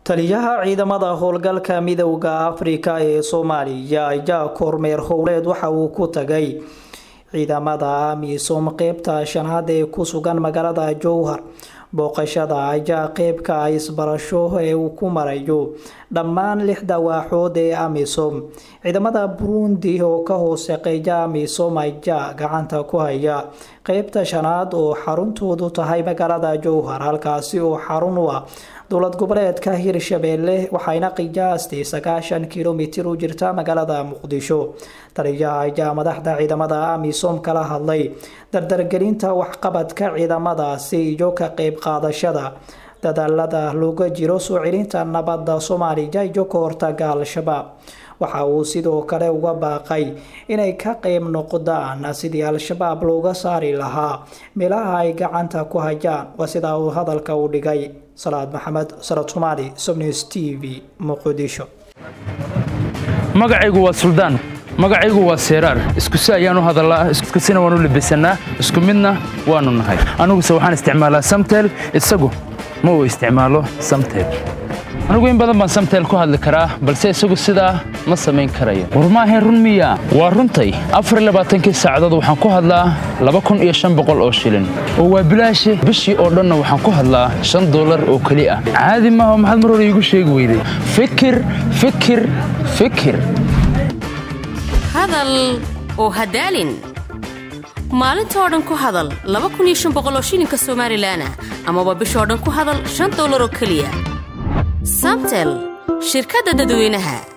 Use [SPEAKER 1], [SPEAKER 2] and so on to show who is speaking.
[SPEAKER 1] taliyaha ciidamada howlgalka midowda afrika ee soomaaliya ayaa kormeer howleed waxa uu ku tagay ciidamada amisom qeybta shanaad ee ku sugan magaalada jowhar booqashada ayaa qeybka isbarasho ee uu ku marayo dhammaan lixda waaxood ee amisom ciidamada burundi oo ka hooseqeeya amisom ayaa gacanta ku haya qeybta shanaad oo xaruntoodu tahay magaalada jowhar halkaasi oo xarun u ah dowlad goboleedka hirshabeelle waxayna qiyaastii sagaashan kilomitir u jirta magaalada muqdisho taliyaha ayaa madaxda ciidamada amisom kala hadlay dardargelinta waxqabadka ciidamadaasi iyo ka qeyb qaadashada dadaalada looga jiro soo celinta nabadda soomaaliya iyo ka hortaga al-shabaab waxa uu sidoo kale uga baaqay inay ka qeyb noqdaan sidii al-shabaab looga saari lahaa meelaha ay gacanta ku hayaan waa sidaa uu hadalka u dhigay salaad maxamed sarad somaali sobnews t v muqdisho
[SPEAKER 2] magacaygu waa suldaan magacaygu waa seeraar iskusi ayaan u hadallaa iskusina waan u labisannaa isku midna waannu nahay aniguse waxaan isticmaalaa samtel isagu ma uu isticmaalo samtel anigu in badan baan samtel ku hadli karaa balse isagu sidaa ma samayn karayo war maahayn run miya waa runtay afarlabaaatankii saacadood waxaan ku hadlaa laba kun iyo shan boqol oo shilin oo waa bilaashi bishii oo dhanna waxaan ku hadlaa shan dollar oo keli ah caadi maaha maxaad mar hore iigu sheegi weyday fikir fikir fikir
[SPEAKER 3] hadal oo hadaalin maalintoo dhan ku hadal laba kun iyo shan boqol oo shilinka somalilanah amaba bishoo dhan ku hadal shan dollar oo keliya samtel shirkadda dadweynaha